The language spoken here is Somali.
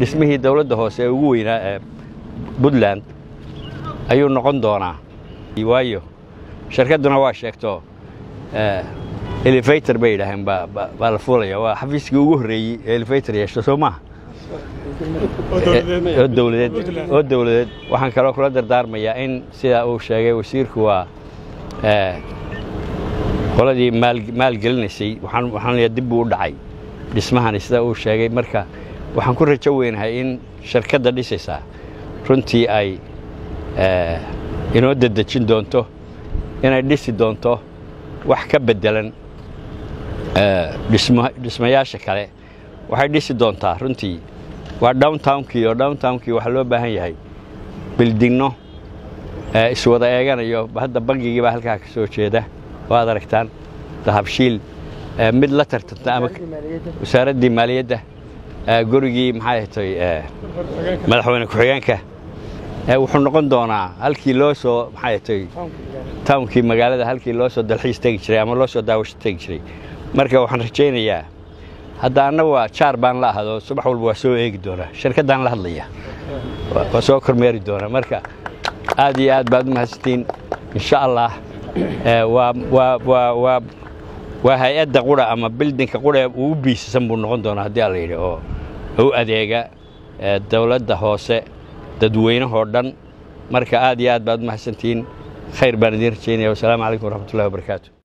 dhismihii dowladda hoose ee ugu weynaa ee puntland ayuu noqon doonaa waayo shirkadduna waa sheegto elevator bay yidhaaheen baa la fuulaya waa xafiiskii ugu horreeyey ee elevator yeesho soo maaha oo dowladeed oo dowladeed waxaan kaloo kula dardaarmayaa in sidaa uu sheegay wasiirku waa qoladii maalgelinaysay waxaan leeyahay dib buu u dhacay dhismahani sida uu sheegay marka waxaan ku rajo weynahay in shirkadda dhisaysaa runtii ay inoo dedejin doonto inay dhisi doonto wax ka beddelan dhismayaasha kale waxay dhisi doontaa runtii waa downtownkii oo downtownkii waxaa loo baahan yahay bildinno iswada eeganayo hadda bangigii baa halkaa ka soo jeeda oo aad aragtaan dahabshiil mid la tartanta ama wasaaraddii maaliyadda gurigii maxay hatay madaxweyne ku-xigeenka wuxuu noqon doonaa halkii loo soo maxay hatay townkii magaalada halkii loo soo dalxiis tegi jiray ama loo soo daawasho tegi jiray marka waxaan rajaynayaa hadda anna waa jaar baan la ahado subax walba waa soo eegi doonaa shirkaddaan la hadlaya waa soo kormeeri doonaa marka aad iyo aad baad u mahadsantiin insha allah waa hay-adda qura ama bildinka qura ugu biisasan buu noqon doonaa haddii ala yidhi oo u adeega dowladda hoose dadweynahoo dhan marka aad iyo aad baad u mahadsantihiin khayr baan idiin rajaynaya wasalaamu calaykum waraxmatullahi wabarakaatu